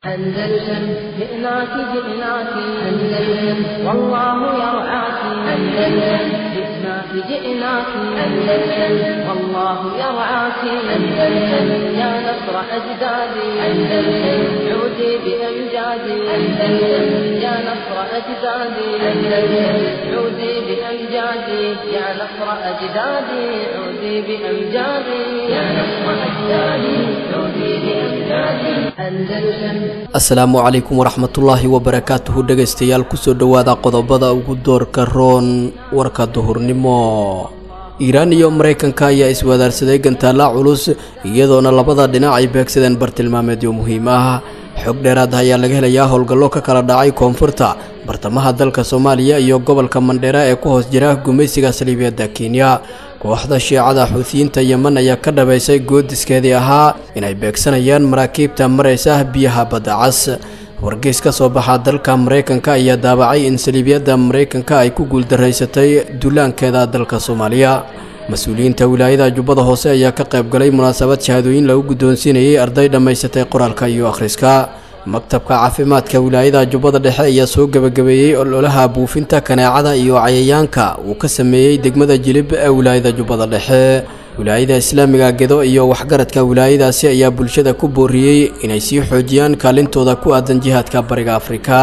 أندلسن جئناك جئناك أندلسن والله يرعاك أندلسن جئناك جئناك أندلسن والله يرعاك أندلسن يا نصر أجدادي أندلسن عودي بأمجادي أندلسن يا نصر أجدادي أندلسن عودي بأمجادي يا نصر أجدادي عودي بأمجادي يا نصر أجدادي عودي بأمجادي أندلسن asalaamu calaykum waraxmatullaahi wabarakaatuhu dhegaystayaal kusoo dhowaada qodobada ugu doorka roon warka duhurnimo iiraan iyo maraykanka ayaa iswadaarsaday gantaalla culus iyadoona labada dhinac ay beegsadeen bartilmaameedyo muhiim ah xog dheeraad ayaa laga helayaa howlgallo ka kala dhacay koonfurta bartamaha dalka soomaaliya iyo gobolka mandheera ee ku hoos jira gumaysiga saliibiyadda kenya kooxda shiicada xuutiyiinta yemen ayaa ka dhabaysay goodiskeedii ahaa inay beegsanayaan maraakiibta maraysa biyaha badda cas wargeys ka soo baxa dalka maraykanka ayaa daabacay in saliibiyadda maraykanka ay ku guuldaraysatay duulaankeeda dalka soomaaliya mas-uuliyiinta wilaayada jubbada hoose ayaa ka qayb galay munaasabad shahaadooyin lagu guddoonsiinayay arday dhammaysatay qoraalka iyo akhriska maktabka caafimaadka wilaayada jubbada dhexe ayaa soo gebagabeeyey ololaha buufinta kaneecada iyo cayayaanka uu ka sameeyey degmada jilib ee wilaayada jubbada dhexe wilaayada islaamiga gedo iyo waxgaradka wilaayadaasi ayaa bulshada ku booriyey inay sii xoojiyaan kaalintooda ku aadan jihaadka bariga afrika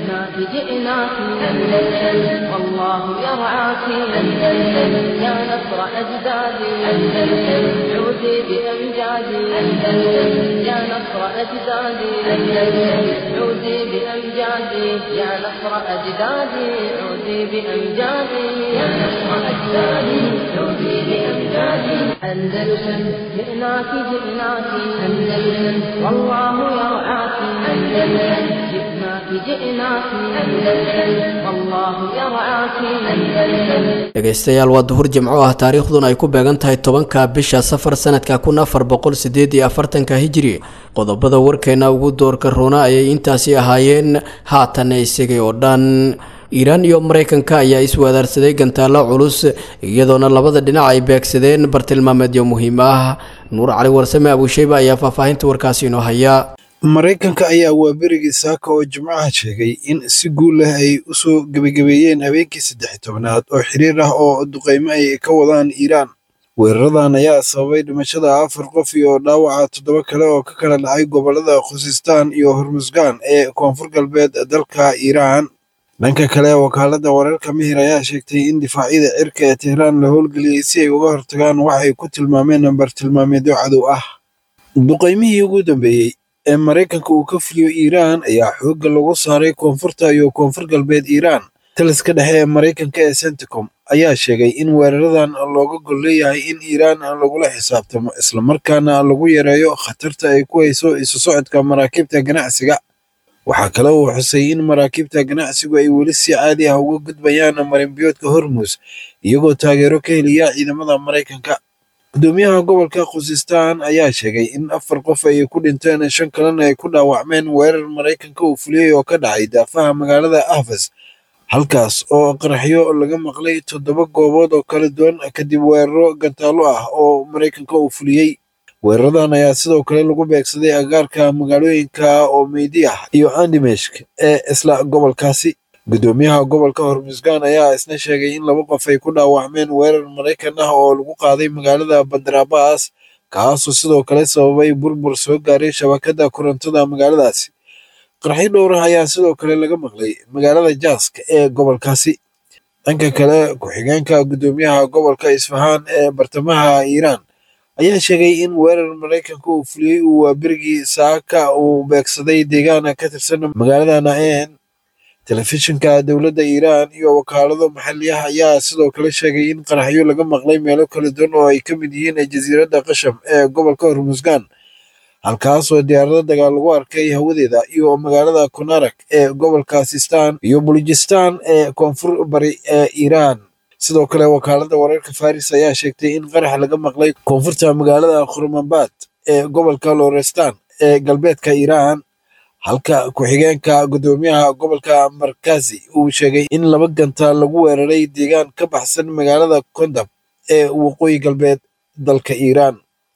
جئناك أندلسن والله يرعاك أندلسن يا نصر أجدادي أندلسن عودي بأمجادي أندلسن يا نصر أجدادي أندلسن عودي بأمجادي يا نصر أجدادي عودي بأمجادي يا نصر أجدادي عودي بأمجادي أندلسن جئناك جئناك أندلسن والله يرعاك أندلسن جئناك جئناك أندلسن والله يرعاك أندلسن dhegaystayaal waa duhur jimco ah taariikhduna ay ku beegan tahay tobanka bisha safar sanadka kun afar boqol sideed iyo afartanka hijiri qodobada warkeena ugu doorka roona ayay intaasi ahaayeen haatan isagay oo dhan iiraan iyo maraykanka ayaa iswadaarsaday gantaallo culus iyadoona labada dhinac ay beegsadeen bartilmaameedyo muhiim ah nuur cali warsame abuusheyba ayaa faahfaahinta warkaasi inoo haya maraykanka ayaa waaberigii saaka oo jimcaha sheegay in si guul leh ay u soo gebagabeeyeen habeenkii saddex tobnaad oo xiriir ah oo duqaymo ay ka wadaan iiraan weeraradan ayaa sababay dhimashada afar qof iyo dhaawaca toddoba kale oo ka kala dhacay gobollada khusistaan iyo hormusgaan ee koonfur galbeed dalka iiraan dhanka kale wakaaladda wararka mihir ayaa sheegtay in difaacyada cirka ee tehraan la howlgeliyey si ay uga hortagaan wax ay ku tilmaameen bartilmaameedyo cadow ah duqaymihii ugu dambeeyey ee maraykanka uu ka fuliyo iiraan ayaa xoogga lagu saaray koonfurta iyo koonfur galbeed iiraan taliska dhexe ee maraykanka ee centicom ayaa sheegay in weeraradan looga gol leeyahay in iiraan lagula xisaabtamo islamarkaana lagu yareeyo khatarta ay ku hayso isu socodka maraakiibta ganacsiga waxaa kale uu xusay in maraakiibta ganacsigu ay weli si caadi ah uga gudbayaan marinbiyoodka hormus iyagoo taageero ka heliya ciidamada maraykanka gudoomiyaha gobolka khusistaan ayaa sheegay in afar qof ay ku dhinteen shan kalena ay ku dhaawacmeen weerar maraykanka uu fuliyey oo ka dhacay daafaha magaalada ahfas halkaas oo qaraxyo laga maqlay toddoba goobood oo kala duwan kadib weeraro gantaallo ah oo maraykanka uu fuliyey weeraradan ayaa sidoo kale lagu beegsaday agaarka magaalooyinka omeydi ah iyo andimeshk ee isla gobolkaasi gudoomiyaha gobolka hormusgaan ayaa isna sheegay in laba qof ay ku dhaawacmeen weerar maraykan ah oo lagu qaaday magaalada bandarabas kaasoo sidoo kale sababay burbur soo gaaray shabakadda korontada magaaladaasi qarxyo dhowr ah ayaa sidoo kale laga maqlay magaalada jaaska ee gobolkaasi dhanka kale ku-xigeenka gudoomiyaha gobolka isfahaan ee bartamaha iiraan ayaa sheegay in weerar maraykanka uu fuliyey uu waaberigii saaka uu beegsaday deegaana ka tirsan magaalada naen telefishinka dowladda iiraan iyo wakaalado maxalliyaha ayaa sidoo kale sheegay in qaraxyo laga maqlay meelo kala duwan oo ay ka mid yihiin jasiiradda qasham ee gobolka hormusgaan halkaasoo diyaarado dagaal lagu arkay hawadeeda iyo magaalada konarak ee gobolka sistan iyo bulujistan ee koonfur bari ee iiraan sidoo kale wakaaladda wararka faris ayaa sheegtay in qarax laga maqlay koonfurta magaalada khurmambad ee gobolka lorestan ee galbeedka iiraan halka ku-xigeenka gudoomiyaha gobolka markazi uu sheegay in laba ganta lagu weeraray deegaan ka baxsan magaalada kondab ee waqooyi galbeed dalka iiraan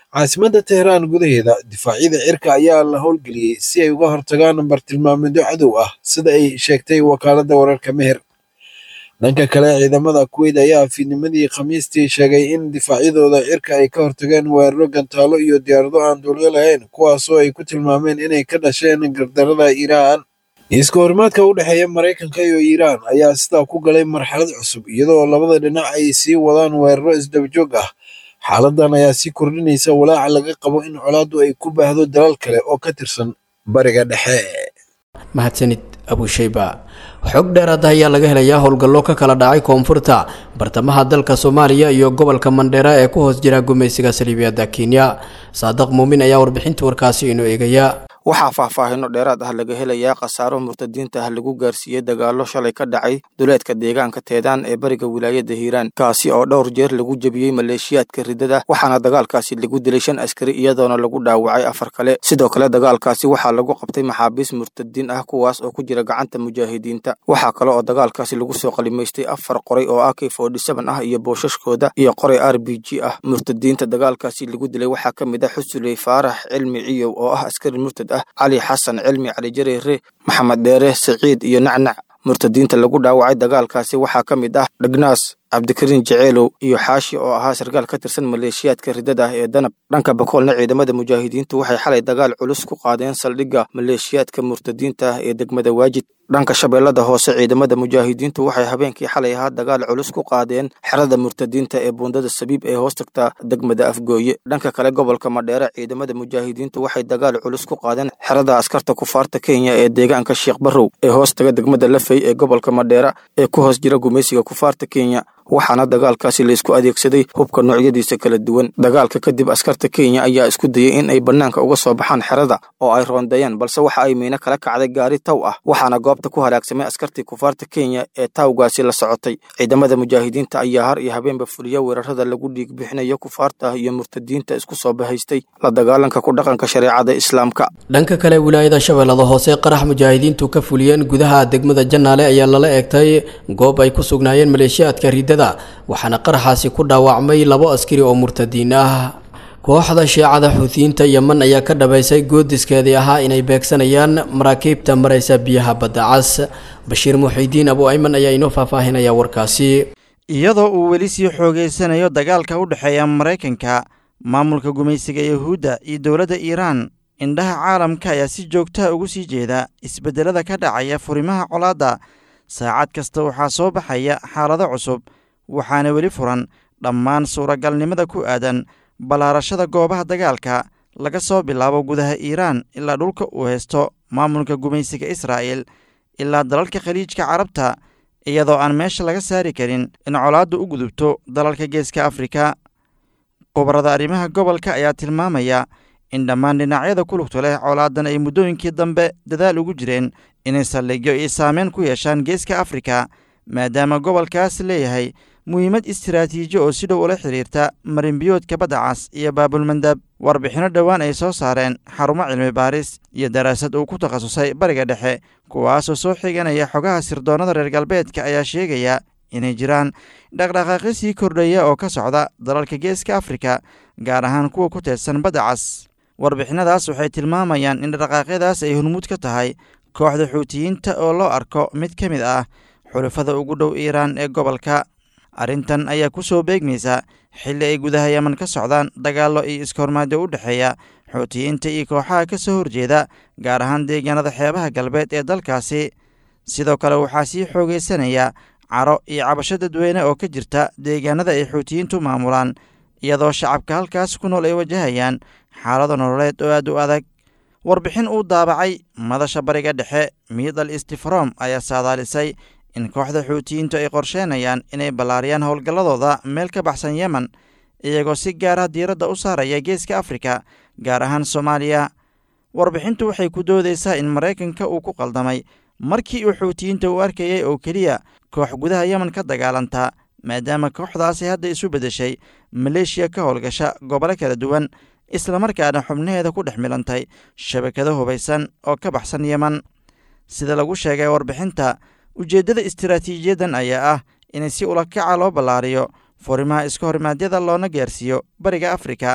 caasimadda teheraan gudaheeda difaacyada cirka ayaa la howlgeliyey si ay uga hortagaan bartilmaameedyo cadow ah sida ay sheegtay wakaaladda wararka meher dhanka kale ciidamada kuweyt ayaa fiidnimadii khamiistii sheegay in difaacyadooda cirka ay ka hortageen weeraro gantaalo iyo diyaarado aan duulyo lahayn kuwaasoo ay ku tilmaameen inay ka dhasheen gardarada iiraan iska horimaadka u dhexeeya maraykanka iyo iiraan ayaa sidaa ku galay marxalad cusub iyadoo labada dhinac ay sii wadaan weeraro isdabajoog ah xaaladan ayaa sii kordhinaysa walaaca laga qabo in colaaddu ay ku baahdo dalal kale oo ka tirsan bariga dhexe mahadsanid abushayba xog dheeraada ayaa laga helayaa howlgallo ka kala dhacay koonfurta bartamaha dalka soomaaliya iyo gobolka mandheera ee ku hoos jira gumaysiga saliibiyadda kenya saadaq muumin ayaa warbixinta warkaasi inoo eegaya waxaa faahfaahino dheeraad ah laga helayaa khasaaro murtadiinta ah lagu gaarsiiyey dagaallo shalay ka dhacay duleedka deegaanka teedaan ee bariga wilaayadda hiiraan kaasi oo dhowr jeer lagu jebiyey maleeshiyaadka riddada waxaana dagaalkaasi lagu dilay shan askari iyadoona lagu dhaawacay afar kale sidoo kale dagaalkaasi waxaa lagu qabtay maxaabiis murtadiin ah kuwaas oo ku jira gacanta mujaahidiinta waxaa kale oo dagaalkaasi lagu soo qalimaystay afar qoray oo ak forty-seven ah iyo boosashkooda iyo qoray r b g ah murtadiinta dagaalkaasi lagu dilay waxaa ka mid ah xusuley faarax cilmi ciyow oo ah askari murtad ah cali xasan cilmi cali jareere maxamed dheere siciid iyo nacnac murtadiinta lagu dhaawacay dagaalkaasi waxaa ka mid ah dhagnaas cabdikariin jeceelow iyo xaashi oo ahaa sarkaal ka tirsan maleeshiyaadka riddada ah ee danab dhanka bakoolna ciidamada mujaahidiintu waxay xalay dagaal culus ku qaadeen saldhigga maleeshiyaadka murtadiinta ah ee degmada waajid dhanka shabeellada hoose ciidamada mujaahidiintu waxay habeenkii xalay ahaa dagaal culus ku qaadeen xerada murtadiinta ee buundada sabiib ee hoos tagta degmada afgooye dhanka kale gobolka madheere ciidamada mujaahidiintu waxay dagaal culus ku qaadeen xerada askarta kufaarta kenya ee deegaanka sheekh barrow ee hoos taga degmada lafey ee gobolka madheera ee ku hoos jira gumaysiga kufaarta kenya waxaana dagaalkaasi laisku adeegsaday hubka noocyadiisa kala duwan dagaalka kadib askarta kenya ayaa isku dayay in ay bannaanka uga soo baxaan xerada oo ay roondeeyaan balse waxa ay miino kala kacday gaari taw ah waxaana goobta ku halaagsamay askartii kufaarta kenya ee tawgaasi la socotay ciidamada mujaahidiinta ayaa har iyo habeenba fuliya weerarada lagu dhiig bixinayo kufaarta ah iyo murtadiinta isku soo bahaystay la dagaalanka ku dhaqanka shareecada islaamka dhanka kale wilaayada shabeellada hoose qarax mujaahidiintu ka fuliyeen gudaha degmada janaale ayaa lala eegtay goob ay ku sugnaayeen maleeshiyaadka riddada waxaana qaraxaasi ku dhaawacmay labo askari oo murtadiin ah kooxda shiicada xuutiyiinta yeman ayaa ka dhabaysay goodiskeedii ahaa inay beegsanayaan maraakiibta maraysa biyaha badda cas bashiir muxiidiin abu ayman ayaa inoo faahfaahinaya warkaasi iyadoo uu weli sii xoogeysanayo dagaalka u dhexeeya maraykanka maamulka gumaysiga yuhuudda iyo dowladda iiraan indhaha caalamka ayaa si joogtaha ugu sii jeeda isbeddelada ka dhacaya furimaha colaadda saacad kasta waxaa soo baxaya xaalado cusub waxaana weli furan dhammaan suuragalnimada ku aadan ballaarashada goobaha dagaalka laga soo bilaabo gudaha iiraan ilaa dhulka uu haysto maamulka gumaysiga israa'il ilaa dalalka khaliijka carabta iyadoo aan meesha laga saari karin in colaaddu u gudubto dalalka geeska afrika khubarada arrimaha gobolka ayaa tilmaamaya in dhammaan dhinacyada ku lugto leh colaadan ay muddooyinkii dambe dadaal ugu jireen inay saldhigyo iyo saameyn ku yeeshaan geeska afrika maadaama gobolkaas leeyahay muhiimad istiraatiiji oo si dhow ula xidhiirta marinbiyoodka badda cas iyo baabulmandab warbixinno dhowaan ay soo saareen xarumo cilmi baaris iyo daraasad uu ku takhasusay bariga dhexe kuwaasoo soo xiganaya xogaha sirdoonnada reer galbeedka ayaa sheegaya inay jiraan dhaqdhaqaaqyo sii kordhaya oo ka socda dalalka geeska afrika gaar ahaan kuwa ku teedsan badda cas warbixinadaas waxay tilmaamayaan in dhaqdhaqaaqyadaas ay hormuud ka tahay kooxda xuutiyiinta oo loo arko mid ka mid ah xulafada ugu dhow iiraan ee gobolka arrintan ayaa ku soo beegmaysa xilli ay gudaha yeman ka socdaan dagaallo iyo iskahormaadyo u dhexeeya xuutiyiinta iyo kooxaha ka soo horjeeda gaar ahaan deegaanada xeebaha galbeed ee dalkaasi sidoo kale waxaa sii xoogaysanaya caro iyo cabasho dadweyne oo ka jirta deegaanada ay xuutiyiintu maamulaan iyadoo shacabka halkaas ku nool ay wajahayaan xaalado nololeed oo aad u adag warbixin uu daabacay madasha bariga dhexe miidal istifrom ayaa saadaalisay in kooxda xuutiyiintu ay qorsheenayaan inay ballaariyaan howlgalladooda meel ka baxsan yemen iyagoo si gaara diiradda u saaraya geeska afrika gaar ahaan soomaaliya warbixintu waxay ku doodaysaa in maraykanka uu ku qaldamay markii uu xuutiyiinta u arkayay oo keliya koox gudaha yemen ka dagaalantaa maadaama kooxdaasi hadda isu beddeshay maleeshiya ka howlgasha gobolo kala duwan islamarkaana xubnaheeda ku dhex milantay shabakado hubaysan oo ka baxsan yemen sida lagu sheegay warbixinta ujeeddada istiraatiijiyadan ayaa ah in si ulakaca loo ballaariyo furimaha iska horimaadyada loona gaarsiiyo bariga afrika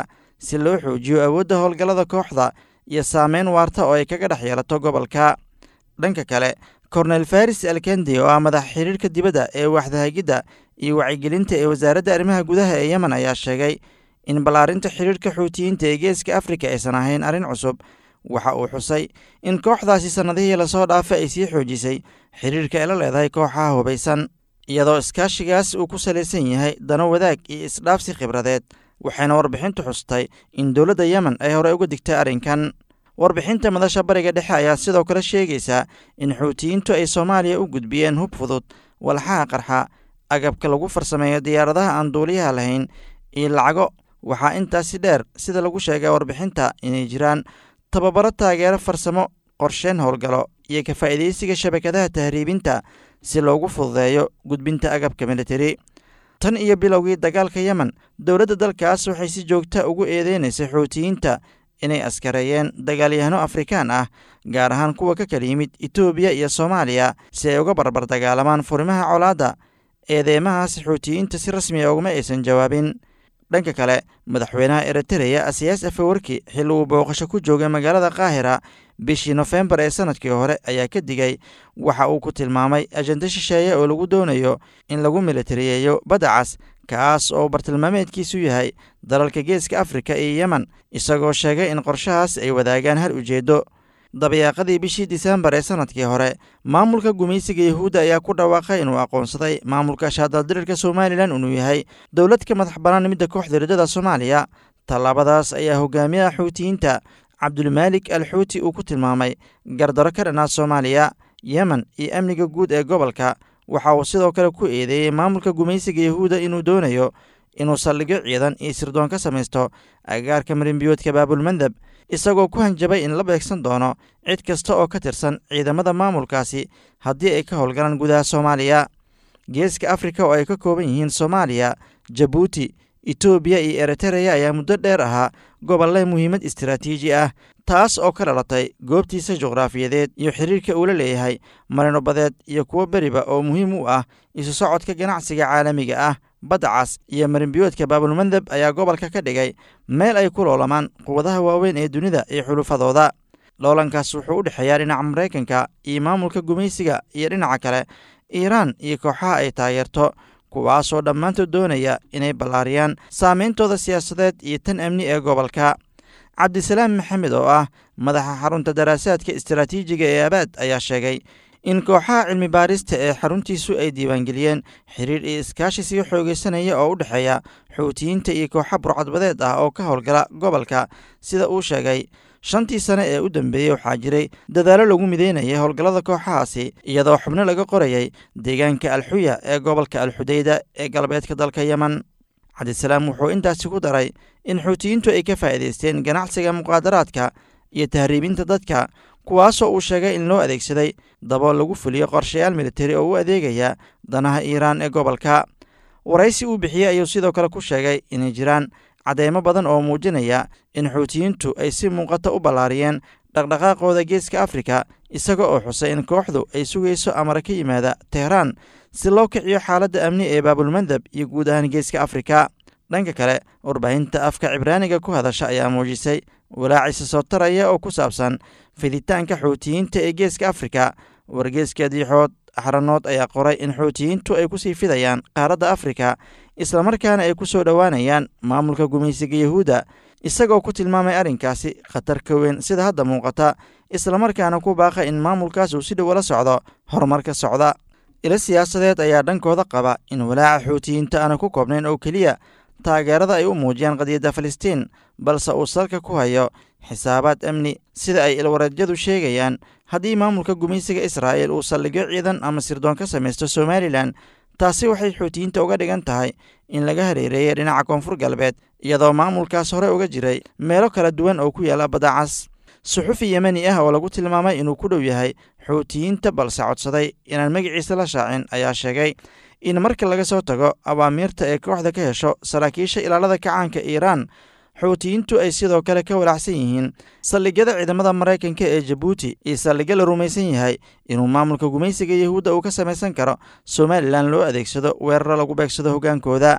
si loo xoojiyo awoodda howlgallada kooxda iyo saameyn waarta oo ay kaga dhex yeelato gobolka dhanka kale kornel faris alkendi oo ah madaxa xiriirka dibadda ee waxdahagidda iyo wacyigelinta ee wasaaradda arrimaha gudaha ee yemen ayaa sheegay in ballaarinta xiriirka xuutiyiinta ee geeska afrika aysan ahayn arrin cusub waxa uu xusay in kooxdaasi sannadihii lasoo dhaafay ay sii xoojisay xiriirka ay la leedahay kooxaha hubaysan iyadoo iskaashigaas uu ku salaysan yahay dano wadaag iyo isdhaafsi khibradeed waxayna warbixintu xustay in dowladda yemen ay horey uga digtay arrinkan warbixinta madasha bariga dhexe ayaa sidoo kale sheegaysaa in xuutiyiintu ay soomaaliya u gudbiyeen hub fudud walxaha qarxa agabka lagu farsameeyo diyaaradaha aan duuliyaha lahayn iyo lacago waxaa intaasi dheer sida lagu sheegay warbixinta inay jiraan tababaro taageero farsamo qorsheyn howlgalo iyo ka faa'iidaysiga shabakadaha tahriibinta si loogu fududeeyo gudbinta agabka militari tan iyo bilowgii dagaalka yemen dowladda dalkaas waxay si joogta ugu eedeynaysay xuutiyiinta inay askareeyeen dagaalyahano afrikaan ah gaar ahaan kuwa ka kala yimid etoobiya iyo soomaaliya si ay uga barbar dagaalamaan furimaha colaadda eedeymahaas xuutiyiinta si rasmiya ugama aysan jawaabin dhanka kale madaxweynaha eritereya asiyaas afawarki xilli uu booqasho ku joogay magaalada kaahira bishii nofembar ee sanadkii hore ayaa ka digay waxa uu ku tilmaamay ajenda shisheeye oo lagu doonayo in lagu militariyeeyo badda cas kaas oo bartilmaameedkiisu yahay dalalka geeska afrika iyo yemen isagoo sheegay in qorshahaas ay wadaagaan hal ujeeddo dabayaaqadii bishii disembar ee sanadkii hore maamulka gumaysiga yahuudda ayaa ku dhawaaqay inuu aqoonsaday maamulka shaadaldirirka somalilan inuu yahay dowlad ka madax bannaan midda kooxda riddada soomaaliya tallaabadaas ayaa hogaamiyaha xuutiyiinta cabdulmaalik al xuuti uu ku tilmaamay gardaro ka dhanaa soomaaliya yemen iyo amniga guud ee gobolka waxa uu sidoo kale ku eedeeyey maamulka gumaysiga yahuudda inuu doonayo inuu saldhigyo ciidan iyo sirdoon ka samaysto agagaarka marinbiyoodka baabulmandab isagoo ku hanjabay in la beegsan doono cid kasta oo ka tirsan ciidamada maamulkaasi haddii ay ka howlgalaan gudaha soomaaliya geeska afrika oo ay ka kooban yihiin soomaaliya jabuuti etoobiya iyo eritereya ayaa muddo dheer ahaa gobolle muhiimad istaraatiiji ah taas oo ka dhalatay goobtiisa juqraafiyadeed iyo xiriirka uu la leeyahay marino badeed iyo kuwo beriba oo muhiim u ah isu socodka ganacsiga caalamiga ah badda cas iyo marinbiyoodka baabulmandab ayaa gobolka ka dhigay meel ay ku loolamaan quwadaha waaweyn ee dunida iyo xulufadooda loolankaas wuxuu u dhexeeyaa dhinaca maraykanka iyo maamulka gumaysiga iyo dhinaca kale iiraan iyo kooxaha ay taageerto kuwaasoo dhammaantood doonaya inay ballaariyaan saameyntooda siyaasadeed iyo tan amni ee gobolka cabdisalaam maxamed oo ah madaxa xarunta daraasaadka istaraatiijiga ee abaad ayaa sheegay in kooxaha cilmi baarista ee xaruntiisu ay diiwaangeliyeen xiriir iyo iskaashi sii xoogeysanaya oo u dhexeeya xuutiyiinta iyo kooxa burcadbadeed ah oo ka howlgala gobolka sida uu sheegay shantii sane ee u dambeeyey waxaa jiray dadaallo lagu mideynayay howlgallada kooxahaasi iyadoo xubno laga qorayay deegaanka alxuya ee gobolka alxudeyda ee galbeedka dalka yemen cabdisalaam wuxuu intaasi ku daray in xuutiyiintu ay ka faa'iidaysteen ganacsiga muqaadaraadka iyo tahriibinta dadka kuwaasoo uu sheegay in loo adeegsaday dabool lagu fuliyo qorshayaal militari oo u adeegaya danaha iiraan ee gobolka waraysi uu bixiyey ayuu sidoo kale ku sheegay inay jiraan cadeymo badan oo muujinaya in xuutiyiintu ay si muuqata u ballaariyeen dhaqdhaqaaqooda geeska afrika isaga oo xusay in kooxdu ay sugayso amara ka yimaada tehraan si loo kiciyo xaaladda amni ee baabulmandab iyo guud ahaan geeska afrika dhanka kale warbaahinta afka cibraaniga ku hadasha ayaa muujisay walaacisa soo taraya oo ku saabsan fiditaanka xuutiyiinta ee geeska afrika wargeeska diixood axranood ayaa qoray in xuutiyiintu ay kusii fidayaan qaaradda afrika islamarkaana ay ku soo dhowaanayaan maamulka gumaysiga yahuudda isagoo ku tilmaamay arrinkaasi khatar ka weyn sida hadda muuqata islamarkaana ku baaqa in maamulkaas uu si dhow la socdo horumarka socda ilo siyaasadeed ayaa dhankooda qaba in walaaca xuutiyiinta aana ku koobnayn oo keliya taageerada ay u muujiyaan qadiyadda falastiin balse uu salka ku hayo xisaabaad amni sida ay ilwareedyadu sheegayaan haddii maamulka gumaysiga israa'il uu saldhigyo ciidan ama sirdoon ka samaysto somalilan taasi waxay xuutiyiinta uga dhigan tahay in laga hareereeyay dhinaca koonfur galbeed iyadoo maamulkaas hore uga jiray meelo kala duwan oo ku yaalla badacas suxufi yemeni ah oo lagu tilmaamay inuu ku dhow yahay xuutiyiinta balse codsaday inaan magaciisa la shaacin ayaa sheegay in marka laga soo tago awaamiirta ee kooxda ka hesho saraakiisha ilaalada kacaanka iiraan xuutiyiintu ay sidoo kale ka walaacsan yihiin saldhigyada ciidamada maraykanka ee jabuuti iyo saldhigyo la rumaysan yahay inuu maamulka gumaysiga yahuudda uu ka samaysan karo somalilan loo adeegsado weeraro lagu beegsado hoggaankooda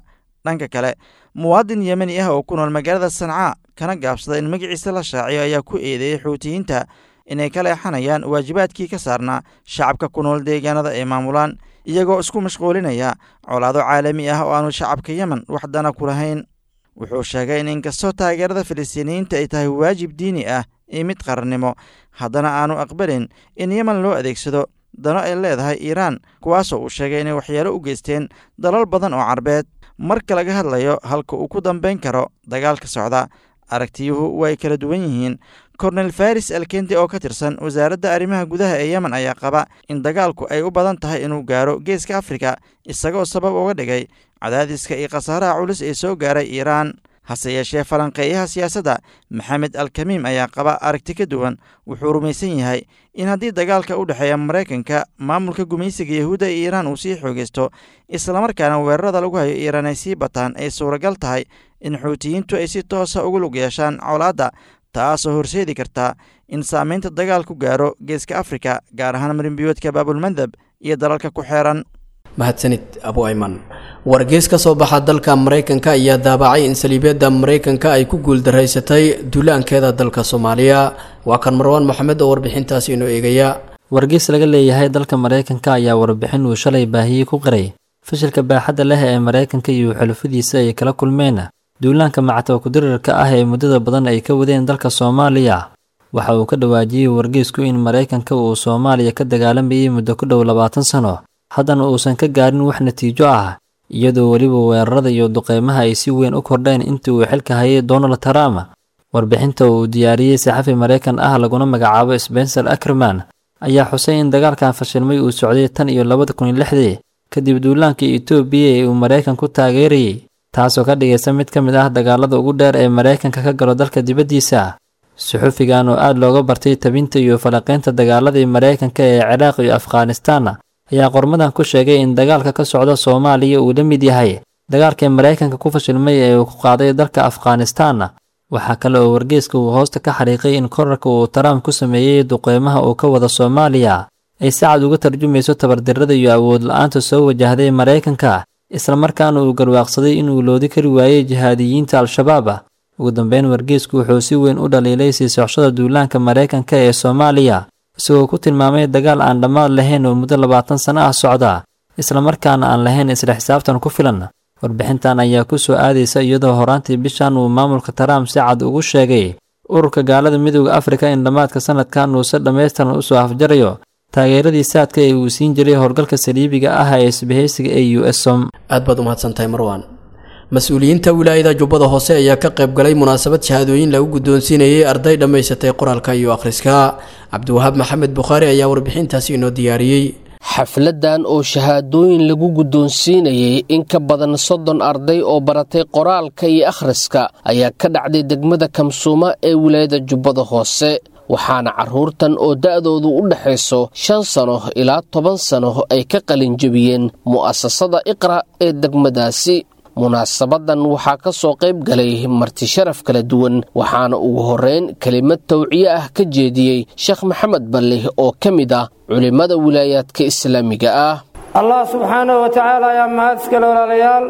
dhanka kale muwaadin yemeni ah oo ku nool magaalada sancaa kana gaabsada in magaciisa la shaaciyo ayaa ku eedeeyey xuutiyiinta inay ka leexanayaan waajibaadkii ka saarnaa shacabka ku nool deegaanada ay maamulaan iyagoo isku mashquulinaya colaado caalami ah oo aanu shacabka yemen wax dana ku lahayn wuxuu sheegay in inkastoo taageerada filistiiniyiinta ay tahay waajib diini ah iyo mid qarannimo haddana aanu aqbalin in yemen loo adeegsado dano ay leedahay iiraan kuwaasoo uu sheegay inay waxyeelo u geysteen dalal badan oo carbeed marka laga hadlayo halka uu ku dambayn karo dagaalka socda aragtiyuhu way kala duwan yihiin kornel faris alkendi oo ka tirsan wasaaradda arrimaha gudaha ee yemen ayaa qaba in dagaalku ay u badan tahay inuu gaaro geeska afrika isagoo sabab uga dhigay cadaadiska iyo khasaaraha culus ee soo gaaray iiraan hase yeeshee falanqeeyaha siyaasadda maxamed alkamiim ayaa qaba aragti ka duwan wuxuu rumaysan yahay in haddii dagaalka u dhexeeya maraykanka maamulka gumaysiga yahuudda iyo iiraan uu sii xoogeysto islamarkaana weerarada lagu hayo iiraan ay sii bataan ay suuragal tahay in xuutiyiintu ay si toosa ugu lug yeeshaan colaadda taasoo horseedi karta in saamaynta dagaalku gaaro geeska afrika gaar ahaan marinbiyoodka baabulmandab iyo dalalka ku xeeran mahadsanid abu ayman wargeys ka soo baxa dalka maraykanka ayaa daabacay in saliibyadda maraykanka ay ku guuldaraysatay duulaankeeda dalka soomaaliya waa kan marwaan maxamed oo warbixintaasi inoo eegaya wargeys laga leeyahay dalka maraykanka ayaa warbixin uu shalay baahiyey ku qiray fashilka baaxadda leh ee maraykanka iyo xulufadiisa ay kala kulmeen duulaanka macatawa kudirarka ah ee muddada badan ay ka wadeen dalka soomaaliya waxa uu ka dhawaajiyey wargeysku in maraykanka uu soomaaliya ka dagaalamayay muddo ku dhow labaatan sano haddana uusan ka gaarin wax natiijo ah iyadoo weliba weerarada iyo duqeymaha ay si weyn u kordheen intii uu xilka hayay donald trump warbixinta uu diyaariyey saxafi maraykan ah laguna magacaabo spencer ackerman ayaa xusay in dagaalkan fashilmay uu socday tan iyo labada kun iyo lixdii kadib duulaanka etoobiya ee uu maraykanku taageerayey taasoo ka dhigaysa mid ka mid ah dagaalada ugu dheer ee maraykanka ka galo dalka dibaddiisa suxufigan oo aad looga bartay tabinta iyo falanqaynta dagaaladii maraykanka ee ciraaq iyo afghanistaan ayaa qormadan ku sheegay in dagaalka ka socda soomaaliya uu la mid yahay dagaalkii maraykanka ku fashilmay ee uu ku qaaday dalka afghanistaan waxaa kale oo wargeyska uu hoosta ka xariiqay in korarka uu trump ku sameeyey duqeymaha uu ka wada soomaaliya ay si cad uga tarjumayso tabardarrada iyo awood la-aanta soo wajahday maraykanka islamarkaana uu garwaaqsaday inuu loodi kari waayey jihaadiyiinta al-shabaab ugu dambeyn wargeysku wuxuu si weyn u dhaliilay sii socoshada duulaanka maraykanka ee soomaaliya isagoo ku tilmaamay dagaal aan dhammaad lahayn oo muddo labaatan sano ah socda islamarkaana aan lahayn isla xisaabtan ku filan warbixintan ayaa ku soo aadaysa iyadoo horaantii bishan uu maamulka trump si cad ugu sheegay ururka gaalada midooda afrika in dhammaadka sanadkan uu si dhammaystiran usoo afjarayo taageeradii saadka ee uu siin jiray howlgalka saliibiga ah ee isbahaysiga ee u s som aad baad umahadsantahay marwaan mas-uuliyiinta wilaayada jubbada hoose ayaa ka qayb galay munaasabad shahaadooyin lagu guddoonsiinayay arday dhammaysatay qoraalka iyo akhriska cabdiwahaab maxamed bukhaari ayaa warbixintaasi inoo diyaariyey xafladan oo shahaadooyin lagu guddoonsiinayay in ka badan soddon arday oo baratay qoraalka iyo akhriska ayaa ka dhacday degmada kamsuuma ee wilaayada jubbada hoose waxaana carruurtan oo da'doodu u dhexayso shan sano ilaa toban sano ay ka qalinjebiyeen mu'asasada iqra ee degmadaasi munaasabadan waxaa ka soo qayb galay marti sharaf kala duwan waxaana ugu horreyn kelimad tawciye ah ka jeediyey sheekh maxamed balle oo ka mid ah culimmada wilaayaadka islaamiga ah allah subxaanahu wa tacaala ayaa mahad iskale walaalayaal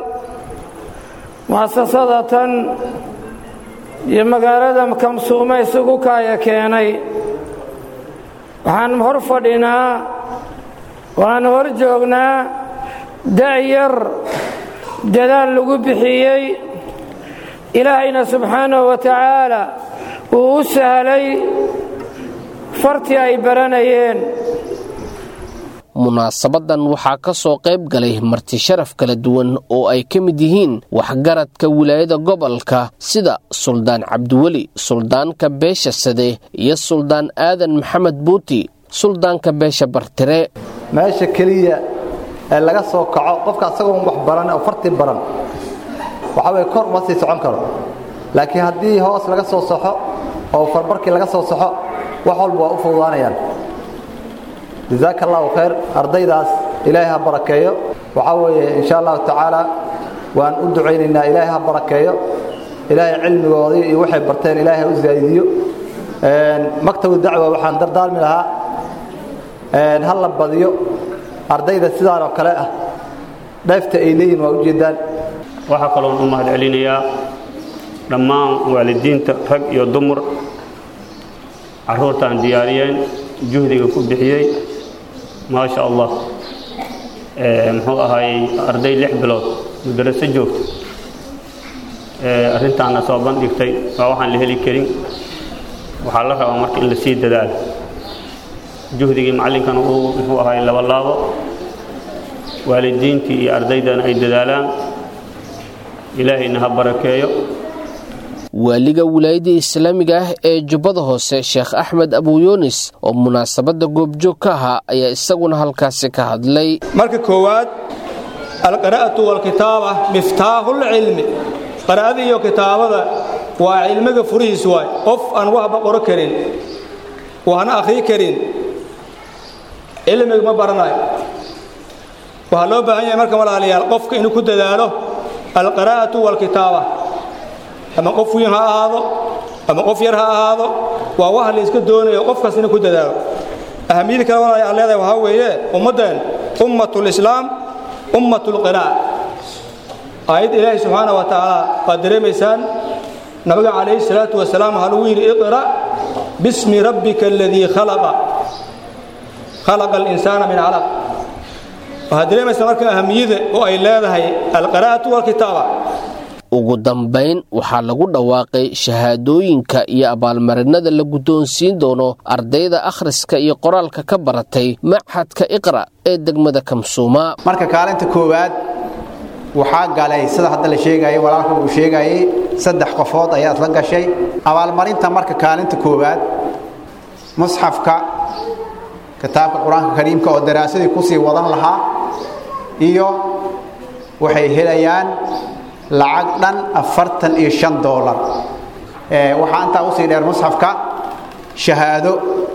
mu'asasada tan iyo magaalada kamsuume isugu kaaya keenay waxaan hor fadhinaa waan hor joognaa da'yar dadaal lagu bixiyey ilaahayna subxaanahu wa tacaala uu u sahlay fartii ay baranayeen munaasabadan waxaa ka soo qayb galay marti sharaf kala duwan oo ay ka mid yihiin waxgaradka wilaayada gobolka sida suldaan cabdiweli suldaanka beesha sade iyo suldaan aadan maxamed buuti suldaanka beesha bartire meesha keliya ee laga soo kaco qofka asagoo wax baran oo farti baran waxa weye kor uma sii socon karo laakiin haddii hoos laga soo saxo oo farbarkii laga soo saxo wax walba waa u fududaanayaan jazaaka allahu khayr ardaydaas ilaahay ha barakeeyo waxaa weeye insha allahu tacaala waan u ducaynaynaa ilaahay ha barakeeyo ilaahay cilmigoodii iyo waxay barteen ilaahay ha u zaaidiyo maktabu dacwa waxaan dardaalmi lahaa ha la badiyo ardayda sidaan oo kale ah dheefta ay leeyihin waa ujeeddaan waxaa kaloon u mahad celinayaa dhammaan waalidiinta rag iyo dumar carruurtaan diyaariyeen juhdiga ku bixiyey maasha allah muxuu ahaayey arday lix bilood mudaraso joogta arrintaana soo bandhigtay waa waxaan la heli karin waxaa la rabaa marka in la sii dadaalo juhdigii macallinkana uu muxuu ahaayey laba laabo waalidiintii iyo ardaydana ay dadaalaan ilaahayna ha barakeeyo waaliga wilaayadda islaamiga ah ee jubbada hoose sheekh axmed abuyunis oo munaasabadda goobjoog ka ahaa ayaa isaguna halkaasi ka hadlay marka koowaad alqira'atu walkitaaba miftaaxulcilmi qira'ada iyo kitaabada waa cilmiga furihiis waay qof aan waxba qoro karin waxna akhrii karin cilmiga ma baranayo waxaa loo baahan yahay marka walaalayaal qofka inuu ku dadaalo alqiraa'atu walkitaaba ama qof weyn ha ahaado ama qof yar ha ahaado waa waxa la iska doonayo qofkaas inuu ku dadaalo ahamiyada kale walaalayaal aan leedahay waxaa weeye ummaddan ummatulislaam ummatulqiraa'a aayadda ilaahi subxaana wa tacaala waad dareemaysaan nabiga calayhi salaatu wasalaam waxaa lagu yidhi iqra' bismi rabbika aladii khalaqa khalaqa alinsaana min calaq waxaad dareemaysaa marka ahamiyada oo ay leedahay alqiraa'atu walkitaaba ugu dambayn waxaa lagu dhawaaqay shahaadooyinka iyo abaalmarinada la guddoonsiin doono ardayda akhriska iyo qoraalka ka baratay machadka iqra' ee degmada kamsuuma marka kaalinta koowaad waxaa galay sida hadda la sheegayay walaalka uu sheegayay saddex qofood ayaa isla gashay abaalmarinta marka kaalinta koowaad musxafka kitaabka qur-aanka kariimka oo daraasadii kusii wadan lahaa iyo waxay helayaan lacag dhan afartan iyo shan doolar waxaa intaa usii dheer musxafka shahaado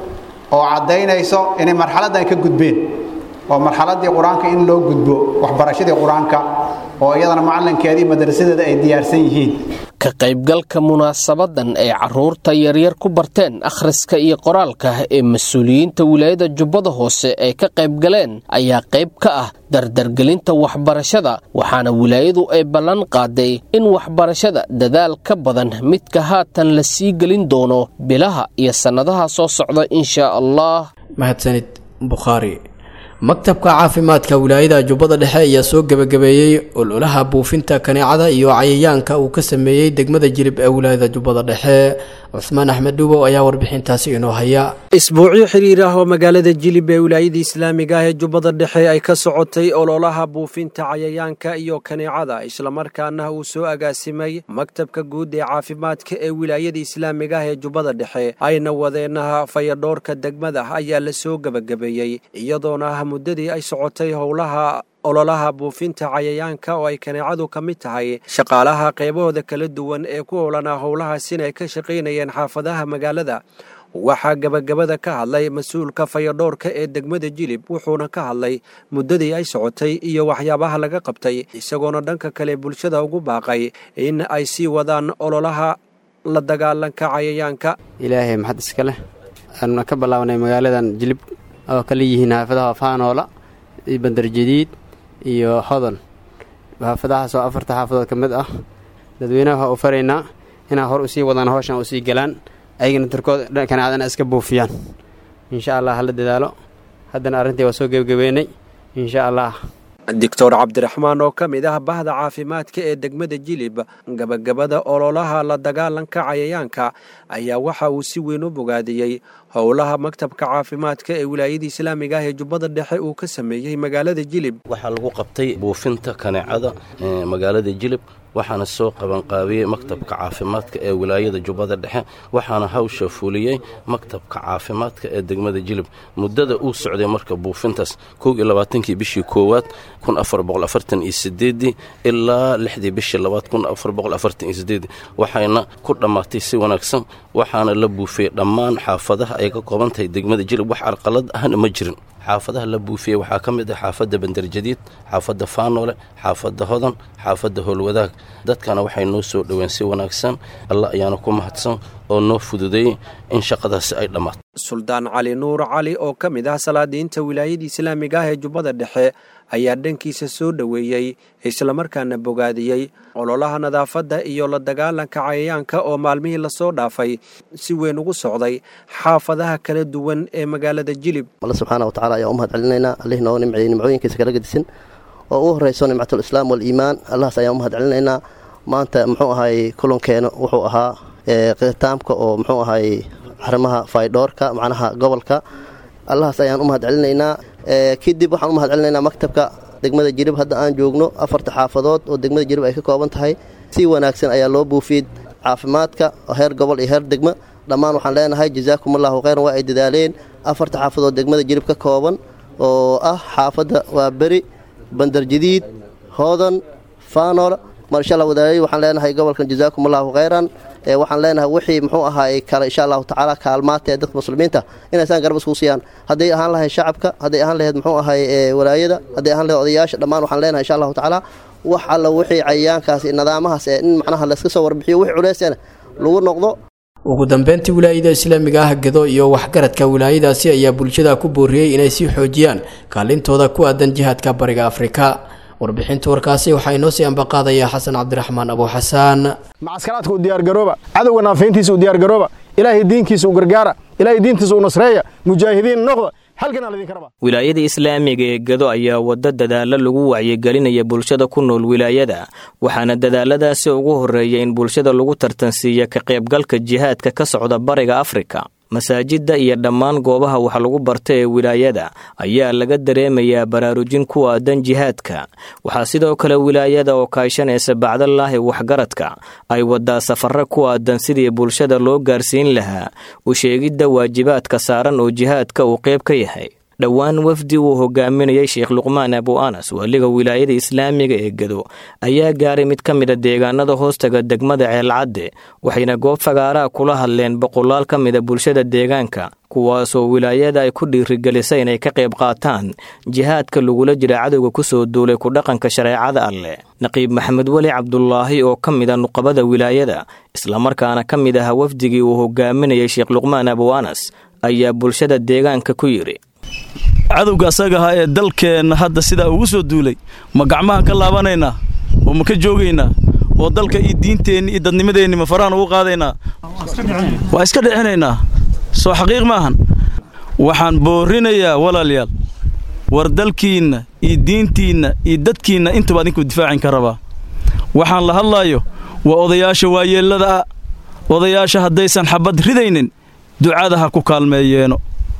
oo caddaynayso inay marxaladdan ka gudbeen oo marxaladdii qur-aanka in loo gudbo waxbarashadii qur-aanka oo iyadana macallinkeedii madrasadeeda ay diyaarsan yihiin ka qaybgalka munaasabadan ay carruurta yaryar ku barteen akhriska iyo qoraalka ee mas-uuliyiinta wilaayada jubbada hoose ay ka qaybgaleen ayaa qayb ka ah dardargelinta waxbarashada waxaana wilaayadu ay ballan qaaday in waxbarashada dadaal ka badan midka haatan la sii gelin doono bilaha iyo sannadaha soo socda inshaa allah mahadsanid bukhaari maktabka caafimaadka wilaayada jubbada dhexe ayaa soo gebagabeeyey ololaha buufinta kaneecada iyo cayayaanka uu ka sameeyey degmada jilib ee wilaayada jubbada dhexe cusmaan axmed dhubow ayaa warbixintaasi inoo haya isbuucyo xiriir ah oo magaalada jilib ee wilaayada islaamiga ah ee jubbada dhexe ay ka socotay ololaha buufinta cayayaanka iyo kaneecada islamarkaana uu soo agaasimay maktabka guud ee caafimaadka ee wilaayada islaamiga ah ee jubbada dhexe ayna wadeenaha fayadhoorka degmada ayaa la soo gebagabeeyey iyadoona muddadii ay socotay howlaha ololaha buufinta cayayaanka oo ay kaneecadu ka mid tahay shaqaalaha qaybahooda kala duwan ee ku howlanaa howlahaasina ay ka shaqaynayeen xaafadaha magaalada waxaa gebagabada ka hadlay mas-uulka fayadhoorka ee degmada jilib wuxuuna ka hadlay muddadii ay socotay iyo waxyaabaha laga qabtay isagoona dhanka kale bulshada ugu baaqay in ay sii wadaan ololaha la dagaalanka cayayaanka ilaahay maxad iska leh aanu ka bilaabnay magaaladan jilib oo kala yihiin xaafadaha faanoola iyo bandarjadiid iyo hodon xaafadahaas oo afarta xaafadood ka mid ah dadweynaha waxaa u faraynaa inaa hor usii wadaan howshan usii galaan ayagana darkood kanaacdana iska buufiyaan insha allah hala dadaalo haddana arrintii waa soo gebagabeynay insha allah doctor cabdiraxmaan oo ka mid ah bahda caafimaadka ee degmada jilib gabagabada ololaha la dagaalanka cayayaanka ayaa waxa uu si weyn u bogaadiyey howlaha maktabka caafimaadka ee wilaayada islaamiga ah ee jubbada dhexe uu ka sameeyey magaalada jilib waxaa lagu qabtay buufinta kaneecada magaalada jilib waxaana soo qabanqaabiyey maktabka caafimaadka ee wilaayada jubbada dhexe waxaana hawsha fuliyey maktabka caafimaadka ee degmada jilib muddada uu socday marka buufintaas kow iyo labaatankii bishii koowaad kun afar boqol afartan iyo sideedii ilaa lixdii bishii labaad kun afar boqol afartan iyo sideedii waxayna ku dhammaatay si wanaagsan waxaana la buufiyey dhammaan xaafadaha ay ka kooban tahay degmada jilib wax carqalad ahna ma jirin xaafadaha la buufiyey waxaa ka mid ah xaafadda bandarjadiid xaafadda faanoole xaafadda hodan xaafadda howlwadaag dadkana waxay noo soo dhoween si wanaagsan alla ayaana ku mahadsan oo noo fududeeyey in shaqadaasi ay dhammaato suldaan cali nuur cali oo ka mid ah salaadiinta wilaayada islaamiga ah ee jubbada dhexe ayaa dhankiisa soo dhoweeyey islamarkaana bogaadiyey ololaha nadaafadda iyo la dagaalanka cayayaanka oo maalmihii lasoo dhaafay si weyn ugu socday xaafadaha kala duwan ee magaalada jilib alle subxaana wa tacala ayaan u mahad celinaynaa allih nooga nimceeyey nimcooyinkiisa kala gedisan oo ugu horrayso nimcatulislaam waaliimaan allahaas ayaan u mahad celinaynaa maanta muxuu ahay kulankeena wuxuu ahaa khitaamka oo muxuu ahay arrimaha faydhoorka macnaha gobolka allahaas ayaan u mahad celinaynaa kadib waxaan u mahad celinaynaa maktabka degmada jirib hadda aan joogno afarta xaafadood oo degmada jirib ay ka kooban tahay si wanaagsan ayaa loo buufiyey caafimaadka heer gobol iyo heer degmo dhammaan waxaan leenahay jasaakumullahu khayran waa ay dadaaleen afarta xaafadood degmada jirib ka kooban oo ah xaafadda waa beri bandarjadiid hoodan faanol marsha allah wadaayay waxaan leenahay gobolkan jasaakumullahu khayran waxaan leenahay wixii muxuu ahaay kale insha allahu tacaala kaalmaata ee dadka muslimiinta inaysaan garab isku siiyaan hadday ahaan lahayd shacabka hadday ahaan lahayd muxuu ahaay walaayada hadday ahaan lahayd odayaasha dhammaan waxaan leenahay insha allahu tacaala wax alla wixii cayayaankaas nidaamahaas ee in macnaha layska soo warbixiyo wixii culeysana lagu noqdo ugu dambeyntii wilaayada islaamiga ah gedo iyo waxgaradka wilaayadaasi ayaa bulshada ku booriyey inay sii xoojiyaan kaalintooda ku aadan jihaadka bariga afrika warbixinta warkaasi waxaa inoo sii ambaqaadaya xasan cabdiraxmaan abu xasaan macaskaraadka u diyaargarooba cadowga naafayntiisa u diyaargarooba ilaahay diinkiisa u gargaara ilaahay diintiisa u nasreeya mujaahidiin noqda halkanaa laydinka rabaa wilaayada islaamiga ee gedo ayaa waddo dadaalo lagu wacyigelinaya bulshada ku nool wilaayada waxaana dadaaladaasi ugu horreeya in bulshada lagu tartansiiya ka qaybgalka jihaadka ka socda bariga afrika masaajidda iyo dhammaan goobaha wax lagu barta ee wilaayada ayaa laga dareemayaa baraarujin ku aadan jihaadka waxaa sidoo kale wilaayada oo kaashanaysa bacdalaahi waxgaradka ay wadaa safarro ku aadan sidii bulshada loo gaarsiin lahaa u sheegidda waajibaadka saaran oo jihaadka uu qayb ka yahay dhowaan wafdi uu hogaaminayay sheekh luqmaan abu anas waaliga wilaayada islaamiga ee gedo ayaa gaaray mid ka mida deegaanada hoostaga degmada ceelcadde waxayna goob fagaaraha kula hadleen boqolaal ka mida bulshada deegaanka kuwaasoo wilaayada ay ku dhiirigelisay inay ka qayb qaataan jihaadka lagula jira cadowga kusoo duulay ku dhaqanka shareecada alleh naqiib maxamed weli cabdulaahi oo ka mida nuqabada wilaayada islamarkaana ka mid aha wafdigii uu hogaaminayay sheekh luqmaan abu anas ayaa bulshada deegaanka ku yidhi cadowga asaga ahaa ee dalkeenna hadda sidaa ugu soo duulay ma gacmahan ka laabanaynaa oo ma ka joogaynaa oo dalka iyo diinteenni iyo dadnimadeenni ma farahan ugu qaadaynaa waa iska dhicinaynaa soo xaqiiq maahan waxaan boorrinayaa walaalayaal war dalkiinna iyo diintiinna iyo dadkiinna intaba adinku difaacin ka rabaa waxaan la hadlaayo waa odayaasha waayeellada ah odayaasha haddaysan xabbad ridaynin ducada ha ku kaalmeeyeeno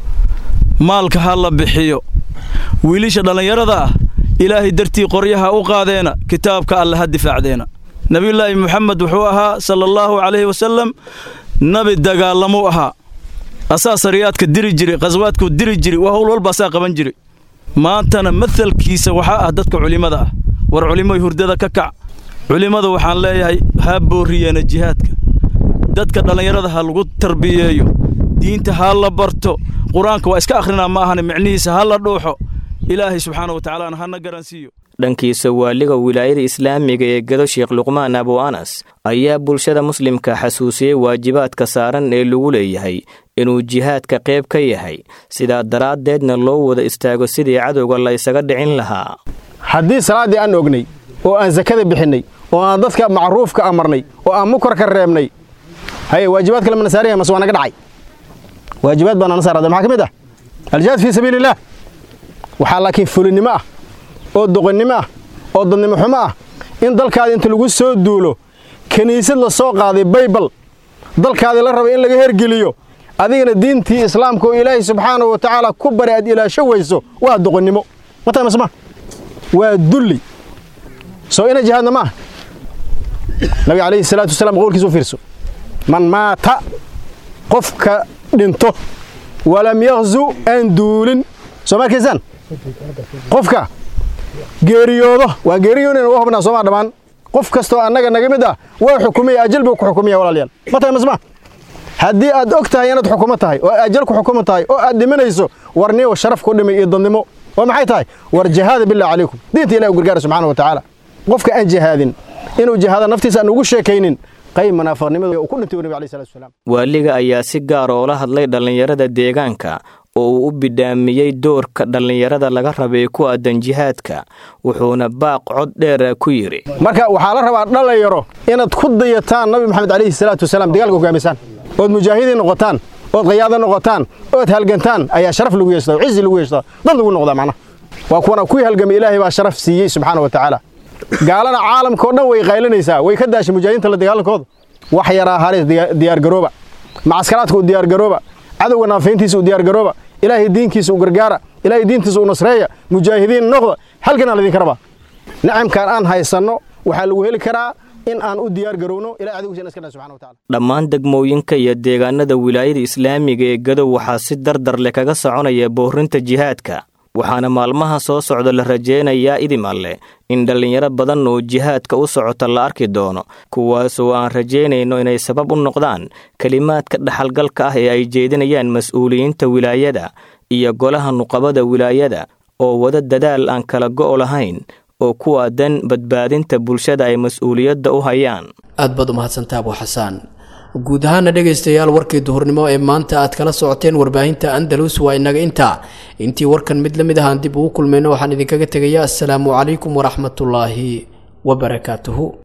maalka ha la bixiyo wiilisha dhallinyarada ah ilaahay dartii qoryaha u qaadeena kitaabka alle ha difaacdeena nebiyulaahi moxamed wuxuu ahaa sala allaahu calayhi wasallam nabi dagaalamuu ahaa asaa sariyaadka diri jiray khaswaadkuu diri jiray waa howl walba asaa qaban jiray maantana mahalkiisa waxaa ah dadka culimmada ah war culimmoy hurdada ka kac culimmadu waxaan leeyahay ha boorriyeena jihaadka dadka dhallinyarada ha lagu tarbiyeeyo diinta ha la barto qur-aanka waa iska akhrinaa ma ahane micnihiisa ha la dhuuxo ilaahay subxaana wa tacaalaana hana garansiiyo dhankiisa waaliga wilaayada islaamiga ee gado sheekh luqmaan abu anas ayaa bulshada muslimka xasuusiyey waajibaadka saaran ee lagu leeyahay inuu jihaadka qayb ka yahay sidaa daraaddeedna loo wada istaago sidii cadowga la ysaga dhicin lahaa haddii salaaddii aan ognay oo aan sakada bixinnay oo aan dadka macruufka amarnay oo aan mukarka reebnay haye waajibaad kale mana saaraya mase waa naga dhacay waajibaad baa nana saarada maxaa ka mid ah aljihaad fii sabiili illaah waxaa laakiin fulinnimo ah oo doqonnimo ah oo dadnimo xumo ah in dalkaada inta lagu soo duulo kiniisad la soo qaaday baybal dalkaadii la raba in laga hergeliyo adigana diintii islaamka oo ilaahay subxaanahu wa tacaala ku bari aad ilaasho weyso waa doqonnimo mataa masma waa dulli soo ina jihaadna maaha nabiga calayhi salaatu wasalaam qowlkiisa u fiirso man maata qofka dhinto walam yakhzu aan duulin soo ma arkaysaan qofka geeriyoodo waa geeriyoonayna u hubnaa soomaa dhammaan qof kastoo annaga naga mid ah waa xukumaya ajal buu ku xukumaya walaalayaal ma tahay masma haddii aad og tahay inaad xukumo tahay oo ajal ku xukumo tahay oo aad dhimanayso warniyo sharaf ku dhimay iyo dadnimo waa maxay tahay war jihaada billah calaykum diinta ilahi u gargaara subxaana wa tacaala qofka aan jihaadin inuu jihaada naftiisa aan ugu sheekaynin qayb munaafiqnimada uu ku dhintay nabi alayhi salatu wasalaam waaliga ayaa si gaar oola hadlay dhallinyarada deegaanka oo uu u bidhaamiyey doorka dhallinyarada laga rabay ku aadan jihaadka wuxuuna baaq cod dheera ku yidhi marka waxaa la rabaa dhalinyaro inaad ku dayataan nabi maxamed calayhi salaatu wasalaam dagaalka hogaamisaan ood mujaahidiin noqotaan ood qayaado noqotaan ood halgantaan ayaa sharaf lagu yeeshtaa oo cizi lagu yeeshtaa dad lagu noqdaa macnaha waa kuwana kuwii halgamay ilaahay baa sharaf siiyey subxaana wa tacaala gaalana caalamka oo dhan way qaylinaysaa way ka daashay mujaahidiinta la dagaalankooda wax yaraa halis diyaargarooba macaskaraadka u diyaargarooba cadowga naafayntiisa u diyaargarooba ilaahay diinkiisa u gargaara ilaahay diintiisa u nasreeya mujaahidiin noqda halkan aan idinka rabaa nicamkan aan haysanno waxaa lagu heli karaa in aan u diyaar garowno ilaa cadowgiisa iska dhan subxana wa taala dhammaan degmooyinka iyo deegaanada wilaayada islaamiga ee gadow waxaa si dardar leh kaga soconaya boorinta jihaadka waxaana maalmaha soo socda la rajaynayaa idimalle in dhallinyaro badan oo jihaadka u socota la arki doono kuwaasoo aan rajaynayno inay sabab u noqdaan kelimaadka dhaxalgalka ah ee ay jeedinayaan mas-uuliyiinta wilaayada iyo golaha nuqabada wilaayada oo wada dadaal aan kala go' lahayn oo ku aadan badbaadinta bulshada ay mas-uuliyadda u hayaan aad baad umahadsantaa abu xasaan guud ahaana dhegaystayaal warkii duhurnimo ee maanta aad kala socoteen warbaahinta andalus waa inaga intaa intii warkan mid la mid ahaan dib ugu kulmayno waxaan idinkaga tegayaa assalaamu calaykum waraxmatullaahi wabarakaatuhu